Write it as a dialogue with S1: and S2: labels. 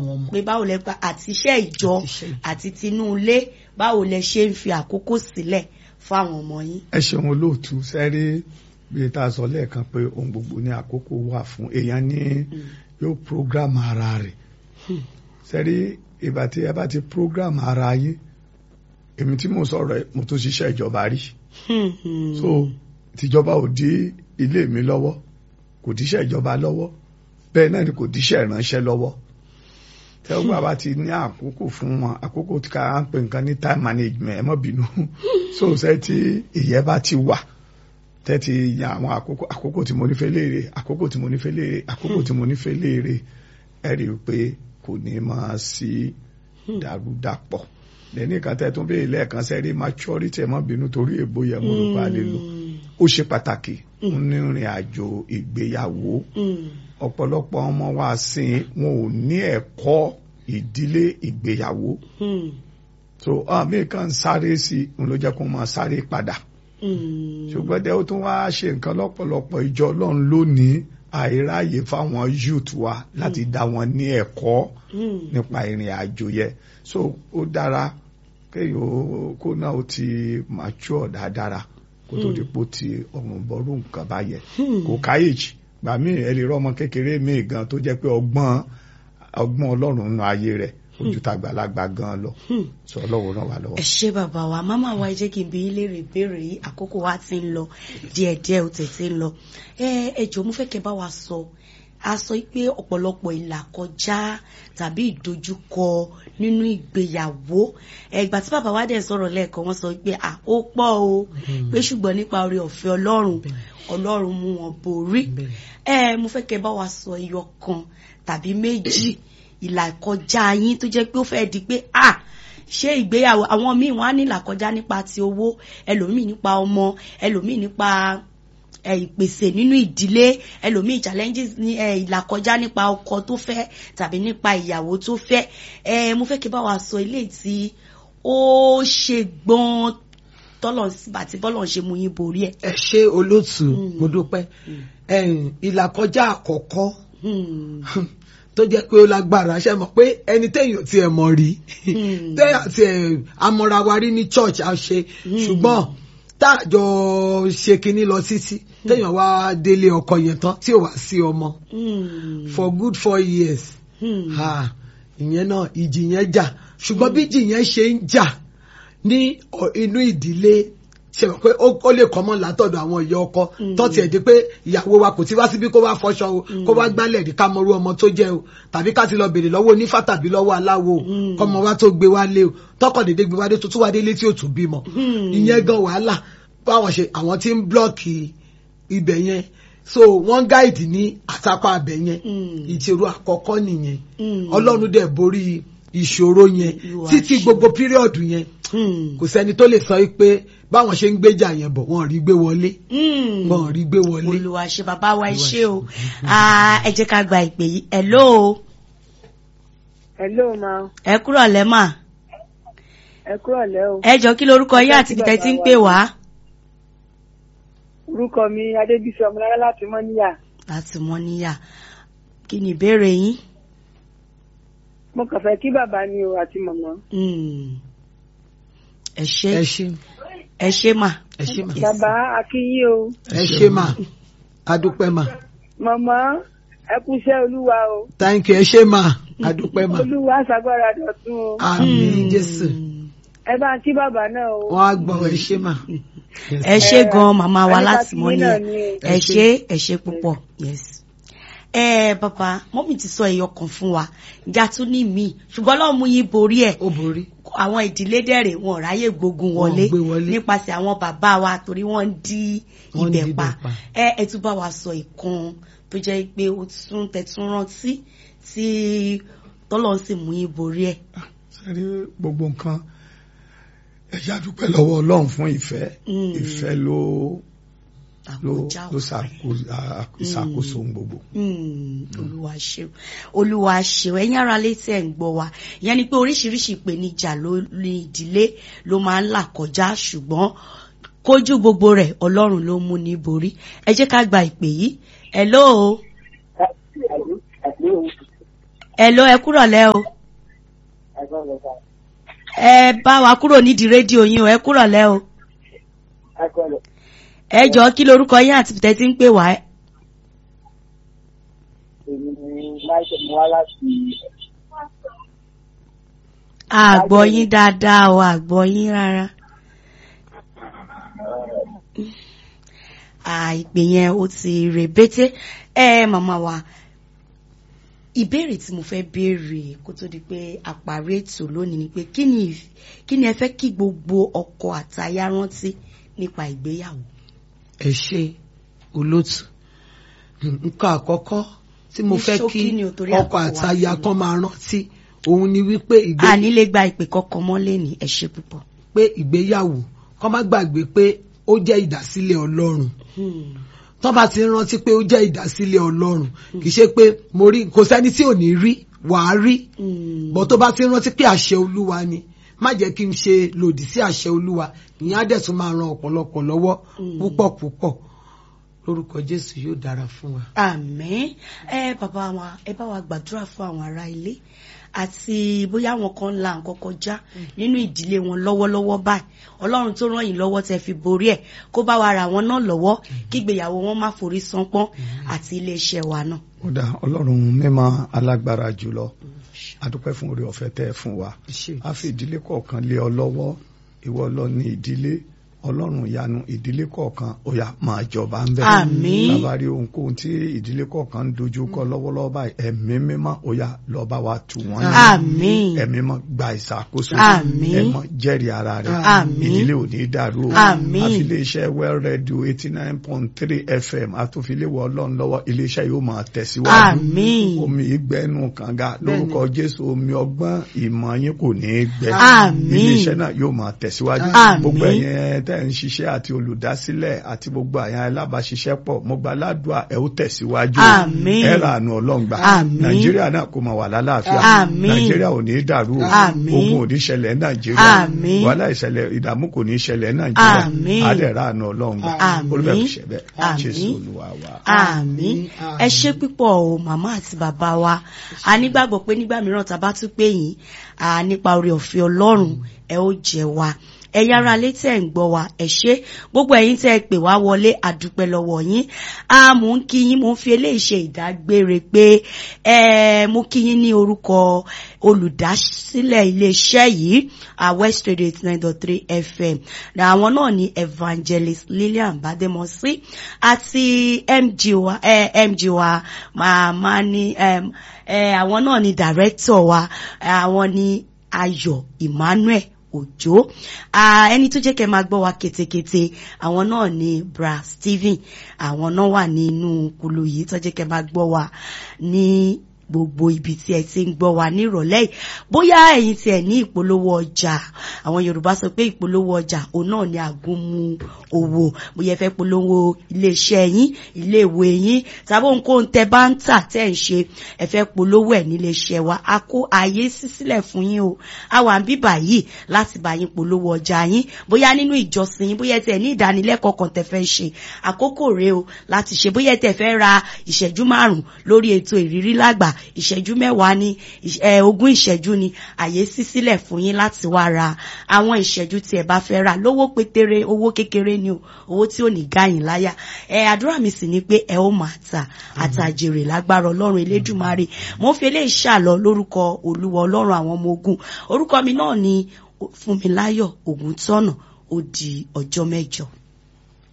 S1: fáwọn ọmọ.
S2: pé báwo lẹ pa àti iṣẹ́ ìjọ
S1: Àti iṣẹ́ ìjọ.
S2: àti tinú ilé báwo lẹ ṣe ń fi àkókò sílẹ̀ fáwọn ọmọ yín.
S3: ẹ ṣeun olóòtú sẹ́rí bí tá a sọ lẹ́ẹ̀kan pé ohun gbogbo ní àkókò wà fún èèyàn ní yóò program ara rẹ̀ sẹ́rí ìgbà tí ẹ bá ti program ara yín èmi tí mo sọ̀rọ̀ ẹ̀, mo tó ṣiṣẹ́ ìjọba rí so tìjọba ò dí ilé mi lọ́wọ́ kò díṣẹ́ ìjọba lọ́wọ́ bẹ́ẹ̀ náà ni kò díṣẹ́ ìránṣẹ́ lọ́wọ́ tẹ́wọ́n bàbá ti ní àkókò fún wọn àkókò tí ká ń pè nǹkan ní time management ẹ má bínú so ṣe tí ìyẹn bá ti wà tẹ́tí yan àwọn àkókò àkókò tí mo nífẹ̀ẹ́ léèrè àkókò tí mo nífẹ̀ẹ́ léèrè àkókò tí mo nífẹ̀ẹ́ léèrè ẹ rí i pé kò ní máa sí dàrúdàpọ̀ lẹ́ni kan tẹ́ tún bẹ́ẹ̀ lẹ́ẹ̀kan sẹ́rí maturity ẹ má bínú torí èbó yẹn mo rò pa lè lò ó ṣe pàtàkì nínú ìrìn àjò ìgbéyàwó ọ̀pọ̀lọpọ̀ ọmọ wa sìn wọn ò ní ẹ̀kọ́ ìdílé ìgbéyàwó so àmì kan sáré sí i òun ló jẹ́ kó máa sáré padà ṣùgbọ́n dẹ́ ó tún wá ṣe nǹkan lọ́pọ̀lọpọ̀ ìjọ ọlọ́run lónìí àìráyè fáwọn youth wa láti dá wọn ní ẹ̀kọ́ nípa ìrìn àjò yẹn so ó dára kéèyàn ó- kó náà ó ti mature dáadáa kó tó di pò ti ọ̀run bọ́rú nǹkan báyẹn kò káyèjì gbà mí ẹ lè rọ ọmọ kékeré mi gan tó jẹ́ pé ọgbọ́n ọgbọ́n ọlọ́run nínú ayé rẹ̀ ojú tàgbàlagbà gan lọ sọ ọlọ́run ràn wá lọ́wọ́.
S2: ẹ ṣé bàbá wa máma wa ẹ jẹ́ kí n bi yín léèrè ìbéèrè yìí àkókò wa ti ń lọ díẹ̀díẹ̀ ó tètè ń lọ ẹ ẹ jọ̀ọ́ mo fẹ́ kẹ́ bá wa sọ a sọ pé ọ̀pọ̀lọpọ̀ ìlàkọjá tàbí ìdojúkọ nínú ìgbéyàwó ẹgbà tí bàbá wa dẹ̀ sọ̀rọ̀ lẹ́ẹ̀kan wọ́n sọ pé à ó pọ̀ o pé ṣùgbọ́n nípa oore ọ̀fẹ́ ọlọ́run ọlọ́run mú wọn borí ẹ mo fẹ́ kẹ́ bá wa sọ ẹyọ kan tàbí méjì ìlàkọjá yín tó jẹ́ pé ó fẹ́ di pé ah ṣé ìgbéyàwó àwọn míì wọn á ní ìlàkọjá nípa ti owó ẹlòmíì nípa ọmọ ẹlòmíì nípa ẹ, ìpèsè nínú ìdílé ẹlòmíì challenges ní ẹ, ìlàkọjá nípa ọkọ tó fẹ́ tàbí nípa ìyàwó tó fẹ́ ẹ mo fẹ́ kí bá wa sọ ilé tí ó ṣe gbọ́n tọ́lọ̀ àti bọ́lọ̀ ṣe mú yín borí ẹ̀.
S1: ẹ ṣe olóòtú mo dúpẹ́ ẹ̀yìn ìlàkọjá àkọ́kọ́
S2: Hmm.
S1: tó jẹ́ pé ó lágbára ṣe mọ̀ pé ẹni téèyàn ti ẹ̀ mọ̀ rí téèyàn ti ẹ̀ amọ̀ra wa rí ní church a ṣe ṣùgbọ́n táàjọ ṣe kinní lọ títí téèyàn wá délé ọkọ yẹn tán tí ò wá sí ọmọ
S2: Hmm.
S1: for good four years
S2: Hmm.
S1: ha ìyẹn náà ìjì yẹn jà ṣùgbọ́n bí ìjì yẹn ṣe ń jà ní ọ- inú ìdílé ṣe mọ̀ pé ó ó lè kọ́mọ́ látọ̀dọ̀ àwọn ìyá ọkọ tó tiẹ̀ di pé ìyàwó wa kò ti wá síbí kó wá fọṣọ o kó wá gbálẹ̀ rí ká mọrú ọmọ tó jẹ́ o tàbí ká ti lọ bèrè lọ́wọ́ onífá tàbí lọ́wọ́ aláwo o kọ́mọ wa tó gbé wá lé o tọkọ̀ dédé gbé wá dé tó tún wá délé tí ò tún bímọ ìyẹn gan wàhálà báwọn ṣe àwọn tí ń blọ́ọ̀kì ibẹ̀ yẹn so wọ́n gáìdì ní àtàpá abẹ yẹn ìṣòro àkọ́kọ́ nìyẹn ọlọ́run dẹ̀ borí ìṣòro yẹn
S2: Olúwa
S1: títí
S2: ṣe.
S1: gbogbo píríọ̀dù yẹn
S2: Hmm.
S1: kò sẹ́ni tó lè sọ pé báwọn ṣe ń gbéjà yẹn bọ̀ wọ́n rí gbé wọlé
S2: Hmm.
S1: wọ́n rí gbé wọlé.
S2: olùwà ṣe bàbá wa ẹ ṣé o Ah, ẹ jẹ́ ká gba ìpè yìí hello
S4: Hello ma,
S2: ẹ kúrọ̀ lẹ́mà
S4: ẹ kúrọ̀ lẹ́ o.
S2: ẹ jọ kí lorúkọ yín àti ibi tẹ́ ti ń pè wá.
S4: Orúkọ mi Adébísí Ọmọlára láti Mọ́níyà.
S2: láti mọ níyà kí ni ìbéèrè yín.
S4: Mo kàn fẹ́ kí bàbá ni o àti màmá.
S2: Hmm. ẹ ṣé
S1: ẹ ṣe
S2: ẹ ṣé mà.
S1: ẹ ṣe mà
S2: Yes.
S4: Bàbá Akínyí o.
S1: ẹ ṣe mà adúpẹ́ mà
S4: Màmá ẹ kúṣẹ́ Olúwa o.
S1: thank you ẹ ṣe mà adúpẹ́ mà
S4: Olúwa ṣàgbára dọ̀tun o.
S1: àmín jésù
S4: Ẹ bá ń kí bàbá náà o.
S1: wọ́n á gbọ́ ẹ ṣe mà.
S2: ẹ ṣé gan màmá wa
S4: Àníkà
S2: láti
S4: tí
S2: mọ
S4: yín
S2: níyà
S4: náà ni o.
S2: ẹ ṣé ẹ ṣé púpọ̀ yes. ẹ bàbá mọ́mì ti sọ ẹyọ kan fún wa ìjà tún ní míì ṣùgbọ́n Ọlọ́run mú yín borí ẹ̀
S1: ó borí
S2: àwọn ìdílé dẹ̀rẹ̀ wọn ò ráyè gbógun wọlé
S1: Wọn ò gbé wọlé.
S2: nípasẹ̀ àwọn bàbá wa torí wọ́n ń dí
S1: Wọ́n ń dí
S2: ibẹ̀
S1: ibẹ̀
S2: pa
S1: pa.
S2: ẹ ẹ tún bá wa sọ ìkan tó jẹ́ pé ó tún tẹ̀tún rántí tí tọ́lọ́ sì mú yín borí ẹ̀.
S3: sẹ́rí gbogbo nǹkan ẹ̀yà dúpẹ́ lọ́wọ́ ọlọ́run fún ìfẹ́
S2: Mm.
S3: ìfẹ́ ló ló
S2: Àkójá
S3: ló
S2: òfin.
S3: ṣàkóso à- ṣàkóso ohun gbogbo.
S2: Mm, olúwa ṣeun olúwa ṣeun ẹ̀yin ará létí ẹ̀ ń gbọ́ wa ìyẹn ni pé oríṣiríṣi ìpèníjà ló ní ìdílé ló máa ń là kọjá ṣùgbọ́n kójú gbogbo rẹ̀ ọlọ́run ló mú ní borí ẹ jẹ́ ká gba ìpè yìí hello ẹ lọ ẹ kúrọ̀ lẹ́ o ẹ bá wa kúrò nídìí rédíò yín o ẹ kúrọ̀ lẹ́ o ẹ jọ kí lorúkọ yín àti tẹ́ ti ń pè wá.
S4: èmi ni láìpẹ́ mo wá láti
S2: àgbọ̀ yín dáadáa o àgbọ̀ yín rárá. àìpè yẹn ó ti rèbété ẹ màmá wa ìbéèrè tí mo fẹ́ béèrè kó tó di pé àparí ètò lónìí ni pé kí ni ìf- kí ni ẹ fẹ́ kí gbogbo ọkọ àtaya rántí nípa ìgbéyàwó.
S1: ẹ ṣe olóòtú nǹkan àkọ́kọ́ tí mo
S2: Ní
S1: fẹ́
S2: ṣókí
S1: kí
S2: ni o, torí
S1: ọkọ
S2: àkókò wa
S1: àtaya
S2: ti lọ.
S1: kan máa rántí òun ni wípé ìgbé
S2: a nílé gba ìpè kọkàn mọ́lẹ̀ ní ẹ ṣé púpọ̀.
S1: pé ìgbéyàwó kọ́ má gbàgbé pé ó jẹ́ ìdásílẹ̀ ọlọ́run
S2: Hmm.
S1: tó bá ti rántí pé ó jẹ́ ìdásílẹ̀ ọlọ́run kì í ṣe pé mo rí kò sẹ́ni tí ò ní rí wàá rí
S2: Hmm.
S1: bọ́ tó bá ti rántí pé àṣẹ olúwa ni má jẹ́ kí n ṣe lòdì sí àṣẹ olúwa ìyẹn á dẹ̀ tún máa ran ọ̀pọ̀lọpọ̀ lọ́wọ́
S2: Mm.
S1: púpọ̀ púpọ̀ lórúkọ jésù yóò dára fún wa.
S2: àmín ẹ bàbá wa ẹ bá wa gbàdúrà fún àwọn ará ilé àti bóyá àwọn kan ń la nǹkan kọjá nínú ìdílé wọn lọ́wọ́lọ́wọ́ báyìí ọlọ́run tó ràn yín lọ́wọ́ tẹ́ fi borí ẹ̀ kó bá wa ra wọn náà lọ́wọ́ kí ìgbéyàwó wọn má forí sánpọ́n àti iléeṣẹ́ wa náà.
S3: ó dá ọlọ́run mímọ́ alágbára jùlọ adúpẹ́ fún oore ọ̀fẹ́ tẹ́ ẹ fún wa a fi ìdílé kọ̀ọ̀kan lé ọ lọ́wọ́ ìwọ lọ ní ìdílé ọlọ́run ìyanu ìdílé kọ̀ọ̀kan ó yá máa jọba ń bẹ̀.
S2: Àmín.
S3: bàbá rí ohunkóhun tí ìdílé kọ̀ọ̀kan ń dojú kọ lọ́wọ́lọ́wọ́ báyìí ẹ̀mí mímọ́ ó yá lọ bá wa tù wọ́n nínú.
S2: àmín
S3: ẹ̀mí mọ́ gba ìṣàkóso
S2: Àmín.
S3: ẹ̀mọ́ jẹ́rìí ara rẹ̀
S2: Àmín.
S3: ìdílé ò ní dàrú o
S2: Àmín.
S3: àfi iléeṣẹ́ well radio eighty nine point three fm àtúnfiléwọ̀ ọlọ́run lọ́wọ́ iléeṣẹ́ yóò máa tẹ̀síwájú
S2: àmín
S3: omi ìgbẹ́nu kànga lórúkọ jésù omi ọgbọ́n ìmọ̀ yín kò ní í gbẹ
S2: Àmín.
S3: iléeṣẹ́ náà yóò máa tẹ̀síwájú
S2: Àmín.
S3: gbogbo ẹ̀yin tẹ́ ń ṣiṣẹ́ àti olùdásílẹ̀ àti gbogbo àyàn alábàáṣiṣẹ́pọ̀ mo gba aládùá ẹ̀ ó tẹ̀síwájú
S2: Àmín.
S3: ẹ̀ rà àánú ọlọ́ngbà
S2: Àmín.
S3: nàìjíríà náà kò máa wà lálàáfíà
S2: Àmín.
S3: nàìjíríà ò ní í dàrú o
S2: Àmín.
S3: ogun ò ní ṣẹlẹ̀ ní nàìjíríà
S2: Àmín.
S3: wàhálà ìṣẹ̀lẹ̀ ìdààmú kò ní ṣẹlẹ̀ ní nàìjíríà
S2: Àmín.
S3: àdẹ̀rà àánú ọlọ́ngbà
S2: Àmín.
S3: olùbẹ̀kù ṣẹ̀bẹ̀
S2: Àmín.
S3: jésù olúwa wa.
S2: àmín ẹ ṣé púpọ̀ o màmá àti bàbá wa a nígbàgbọ́ pé nígbà mìíràn tá a bá tún pè yín à nípa oore ọ̀fẹ́ ọlọ́run ẹ ó jẹ wa ẹ̀yin ará ilé tẹ́ ń gbọ́ wa ẹ ṣé gbogbo ẹ̀yin tẹ́ ẹ pè wá wọlé àdúpẹ́ lọ́wọ́ yín a mò ń kí yín mò ń fi eléyìí ṣe ìdágbére pé ẹ mo kí yín ní orúkọ olùdásílẹ̀ iléeṣẹ́ yìí a West Radio eighty nine dot three FM àwọn náà ni evangelist Lillian Bademosi àti MG wa eh, MG wa màmá ni em, eh, àwọn náà ni director wa àwọn ni Ayọ̀ Emmanuel òjò Ah, ẹni tó jẹ́ kẹ́ máa gbọ́ wa ketekete àwọn náà ni bra Stephen àwọn náà wà nínú kulu yìí tó jẹ́ kẹ́ máa gbọ́ wa ní gbogbo ibi tí ẹ ti ń gbọ́ wa nírọ̀lẹ́ yìí bóyá ẹ̀yin tí ẹ ní ìpolówó ọjà àwọn Yorùbá sọ pé ìpolówó ọjà òun náà ni àgúnmu owó bóyá ẹ fẹ́ polówó iléeṣẹ́ yín iléèwé yín tàbí ohunkóhun tẹ bá ń tà tẹ́ ń ṣe ẹ fẹ́ polówó ẹ̀ níléeṣẹ́ wa a kó ààyè sí sílẹ̀ fún yín o a wà ń bíbà yìí láti bá yín polówó ọjà yín bóyá nínú ìjọsìn yín bóyá ẹ tẹ̀ ní ìdánilẹ́kọ̀ọ́ kan tẹ́ fẹ́ ṣe àkókò rèé o láti ṣe bóyá ẹ tẹ̀ fẹ́ ra ìṣẹ́jú márùn lórí ètò ìrírí lágbà ìṣẹ́jú mẹ́wàá ní ìṣ- ẹ, ogún ìṣẹ́jú ni àyè sí sílẹ̀ fún yín láti wá ra àwọn ìṣẹ́jú tí ẹ bá fẹ́ rà lówó pétéré owó kékeré ni o owó tí ò ní gáyìn láyà ẹ àdúrà mi sì ni pé ẹ ó máa tà àtàjèrè lágbára ọlọ́run elédùmarè mo ń fi eléyìí ṣàlọ lórúkọ olúwa ọlọ́run àwọn ọmọ ogun orúkọ mi náà ni Fúnmiláyọ̀ Ògúntọ́nà ó di ọjọ́ mẹ́jọ.